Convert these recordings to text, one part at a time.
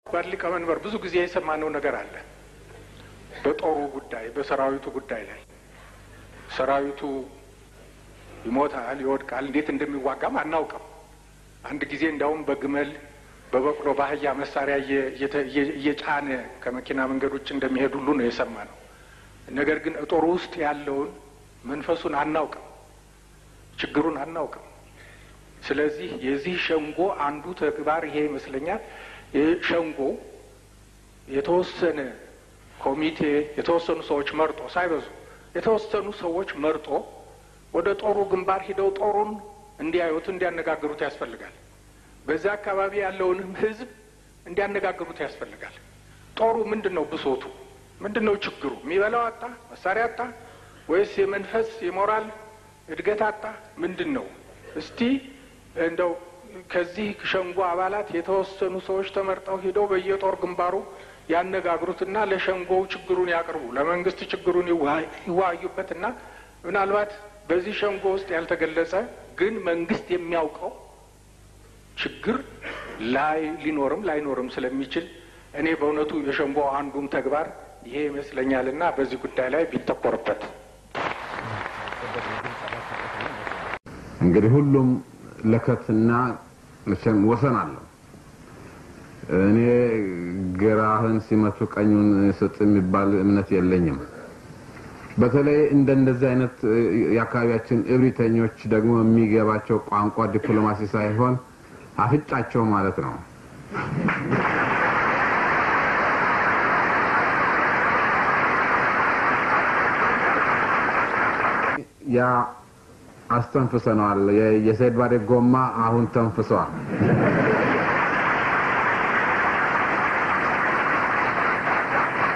ባድ ሊቀመንበር ብዙ ጊዜ የሰማነው ነገር አለ። በጦሩ ጉዳይ፣ በሰራዊቱ ጉዳይ ላይ ሰራዊቱ ይሞታል፣ ይወድቃል፣ እንዴት እንደሚዋጋም አናውቅም። አንድ ጊዜ እንዲያውም በግመል በበቅሎ በአህያ መሳሪያ እየጫነ ከመኪና መንገድ ውጭ እንደሚሄድ ሁሉ ነው የሰማ ነው። ነገር ግን ጦሩ ውስጥ ያለውን መንፈሱን አናውቅም፣ ችግሩን አናውቅም። ስለዚህ የዚህ ሸንጎ አንዱ ተግባር ይሄ ይመስለኛል። ሸንጎ የተወሰነ ኮሚቴ የተወሰኑ ሰዎች መርጦ ሳይበዙ የተወሰኑ ሰዎች መርጦ ወደ ጦሩ ግንባር ሂደው ጦሩን እንዲያዩት እንዲያነጋግሩት ያስፈልጋል። በዛ አካባቢ ያለውንም ሕዝብ እንዲያነጋግሩት ያስፈልጋል። ጦሩ ምንድን ነው ብሶቱ? ምንድን ነው ችግሩ? የሚበላው አጣ? መሳሪያ አጣ? ወይስ የመንፈስ የሞራል እድገት አጣ? ምንድን ነው? እስቲ እንደው ከዚህ ሸንጎ አባላት የተወሰኑ ሰዎች ተመርጠው ሂደው በየጦር ግንባሩ ያነጋግሩትና ለሸንጎው ችግሩን ያቅርቡ፣ ለመንግስት ችግሩን ይወያዩበትና ምናልባት በዚህ ሸንጎ ውስጥ ያልተገለጸ ግን መንግስት የሚያውቀው ችግር ላይ ሊኖርም ላይኖርም ስለሚችል እኔ በእውነቱ የሸንጎ አንዱም ተግባር ይሄ ይመስለኛልና በዚህ ጉዳይ ላይ ቢተኮርበት። እንግዲህ ሁሉም ለከትና መቼም ወሰን አለው። እኔ ግራህን ሲመቱ ቀኙን ስጥ የሚባል እምነት የለኝም። በተለይ እንደ እንደዚህ አይነት የአካባቢያችን እብሪተኞች ደግሞ የሚገባቸው ቋንቋ ዲፕሎማሲ ሳይሆን አፍጫቸው ማለት ነው። ያ አስተንፍሰነዋል። የሰይድ ባሬ ጎማ አሁን ተንፍሰዋል።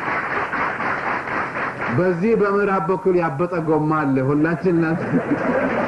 በዚህ በምዕራብ በኩል ያበጠ ጎማ አለ። ሁላችን